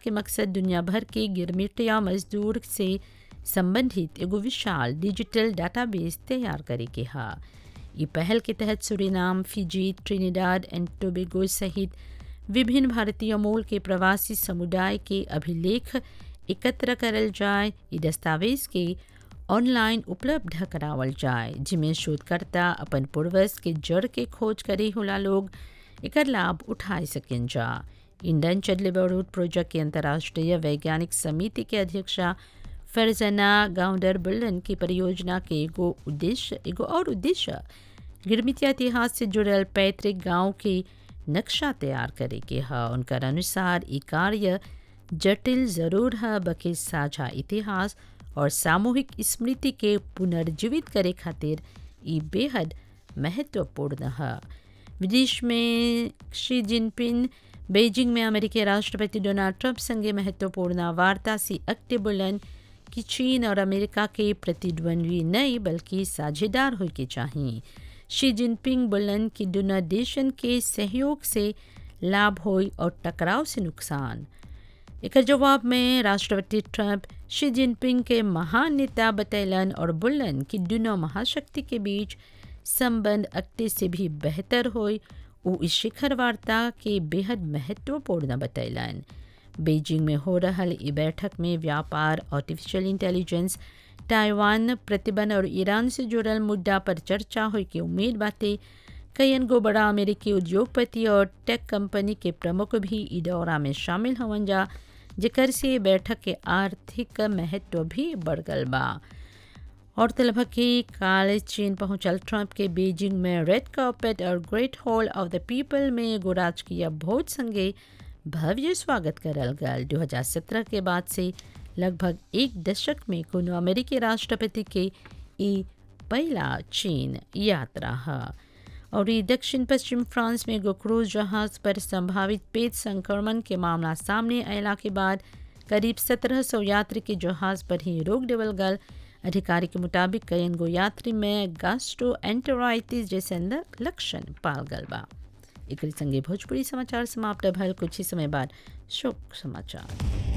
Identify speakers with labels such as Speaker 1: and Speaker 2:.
Speaker 1: के मकसद दुनिया भर के गिरमिटिया मजदूर से संबंधित एगो विशाल डिजिटल डाटाबेस तैयार करे के हा ई पहल के तहत Suriname Fiji Trinidad and Tobago सहित विभिन्न भारतीय मूल के प्रवासी समुदाय के अभिलेख एकत्र करल जाए ई दस्तावेज के ऑनलाइन उपलब्ध करावल जाए जिमें शोधकर्ता अपन पूर्वज के जड़ के खोज करे होला लोग एकर लाभ उठाए सकें जा इंडियन चडलेबरूड प्रोजेक्ट के अंतर्राष्ट्रीय वैज्ञानिक समिति के अध्यक्षा फरजना गाउंडर बुल्लन की परियोजना के एगो उद्देश्य एगो और उद्देश्य गिरमितिया इतिहास से जुड़ल पैतृक गांव के नक्शा तैयार करे के ह उनकर अनुसार ई कार्य जटिल जरूर है बल्कि साझा इतिहास और सामूहिक स्मृति के पुनर्जीवित करे खातिर ई बेहद महत्वपूर्ण है विदेश में शी जिनपिंग बेजिंग में अमेरिकी राष्ट्रपति डोनाल्ड ट्रंप संगे महत्वपूर्ण वार्ता से अक्टे बुलन कि चीन और अमेरिका के प्रतिद्वंद्वी नहीं बल्कि साझेदार हो के चाहिए शी जिनपिंग बोलन कि दोनों देशन के सहयोग से लाभ हो और टकराव से नुकसान एक जवाब में राष्ट्रपति ट्रंप शी जिनपिंग के महान नेता बतैलन और बोलन कि दोनों महाशक्ति के बीच संबंध अक्टे से भी बेहतर हो वो इस शिखर वार्ता के बेहद महत्वपूर्ण बतैलन बीजिंग में हो रहा ई बैठक में व्यापार आर्टिफिशियल इंटेलिजेंस ताइवान प्रतिबंध और ईरान से जुड़ल मुद्दा पर चर्चा हो की उम्मीद बातें कईन गो बड़ा अमेरिकी उद्योगपति और टेक कंपनी के प्रमुख भी ई दौरा में शामिल हवन जा जेकर से बैठक के आर्थिक महत्व भी बढ़ गल बा और तलब कि काल चीन पहुंचल ट्रंप के बीजिंग में रेड कार्पेट और great hall of the people में एगो राजकीय भोज संगे भव्य स्वागत करल गल 2017 के बाद से लगभग एक दशक में कोनो अमेरिकी राष्ट्रपति के ई पहला चीन यात्रा है और ये दक्षिण पश्चिम फ्रांस में एगो क्रूज जहाज पर संभावित पेट संक्रमण के मामला सामने अयला के बाद करीब 1700 यात्री के जहाज पर ही रोक देवल गल अधिकारी के मुताबिक कईन गो यात्री में गास्ट्रो एंटराइटिस जैसे लक्षण पाल गल बा एक संगे भोजपुरी समाचार समाप्त भल कुछ ही समय बाद शोक समाचार